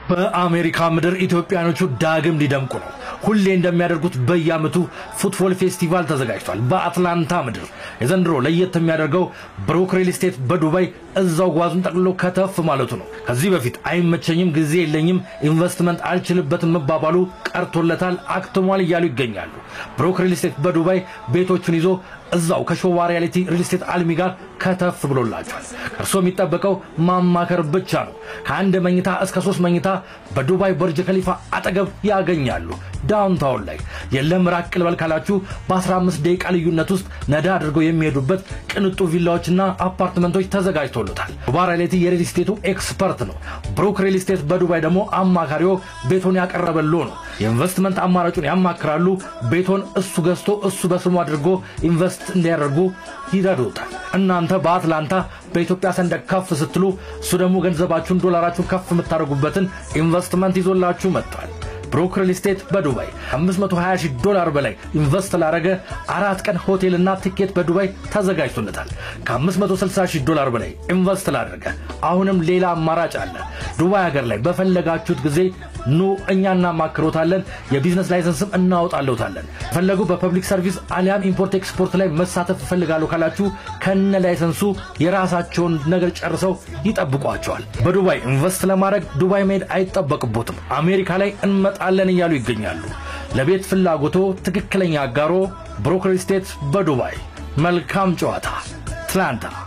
በአሜሪካ ምድር ኢትዮጵያኖቹ ዳግም ሊደምቁ ነው። ሁሌ እንደሚያደርጉት በየዓመቱ ፉትቦል ፌስቲቫል ተዘጋጅቷል በአትላንታ ምድር። የዘንድሮ ለየት የሚያደርገው ብሩክ ሪል ስቴት በዱባይ እዛው ጓዙን ጠቅልሎ ከተፍ ማለቱ ነው። ከዚህ በፊት አይመቸኝም፣ ጊዜ የለኝም፣ ኢንቨስትመንት አልችልበትም መባባሉ ቀርቶለታል፣ አክትሟል እያሉ ይገኛሉ። ብሩክ ሪል ስቴት በዱባይ ቤቶቹን ይዞ እዛው ከሾዋ ሪያሊቲ ሪል ስቴት አልሚ ጋር ከተፍ ብሎላቸዋል። እርሶ የሚጠበቀው ማማከር ብቻ ነው። ከአንድ መኝታ እስከ ሶስት መኝታ በዱባይ በርጅ ከሊፋ አጠገብ ያገኛሉ። ዳውንታውን ላይ የለም ራቅ ልበል ካላችሁ በ15 ደቂቃ ልዩነት ውስጥ ነዳ አድርገው የሚሄዱበት ቅንጡ ቪላዎችና አፓርትመንቶች ተዘጋጅቶሎታል። ሾዋ ሪያሊቲ የሪል ስቴቱ ኤክስፐርት ነው። ብሩክ ሪል ስቴት በዱባይ ደግሞ አማካሪዎ ቤቶን ያቀረበሎ ነው። የኢንቨስትመንት አማራጩን ያማክራሉ። ቤቶን እሱ ገዝቶ እሱ በስሙ አድርጎ ኢንቨስት እንዲያደርጉ ይረዱታል። እናንተ በአትላንታ በኢትዮጵያ ሰንደቅ ከፍ ስትሉ እሱ ደግሞ ገንዘባችሁን ዶላራችሁን ከፍ የምታደርጉበትን ኢንቨስትመንት ይዞላችሁ መጥቷል። ብሩክ ሪል ስቴት በዱባይ 520 ሺህ ዶላር በላይ ኢንቨስት ላረገ አራት ቀን ሆቴልና ትኬት በዱባይ ተዘጋጅቶለታል። ከ560 ሺህ ዶላር በላይ ኢንቨስት ላደረገ አሁንም ሌላ አማራጭ አለ። ዱባይ ሀገር ላይ በፈለጋችሁት ጊዜ ኑ፣ እኛ እናማክሮታለን። የቢዝነስ ላይሰንስም እናወጣለታለን። ፈለጉ በፐብሊክ ሰርቪስ አሊያም ኢምፖርት ኤክስፖርት ላይ መሳተፍ ይፈልጋሉ ካላችሁ ከነ ላይሰንሱ የራሳቸውን ነገር ጨርሰው ይጠብቋቸዋል። በዱባይ ኢንቨስት ለማድረግ ዱባይ መሄድ አይጠበቅቦትም። አሜሪካ ላይ እንመጣለን እያሉ ይገኛሉ። ለቤት ፍላጎቶ ትክክለኛ አጋሮ ብሩክ ሪል ስቴት በዱባይ። መልካም ጨዋታ። አትላንታ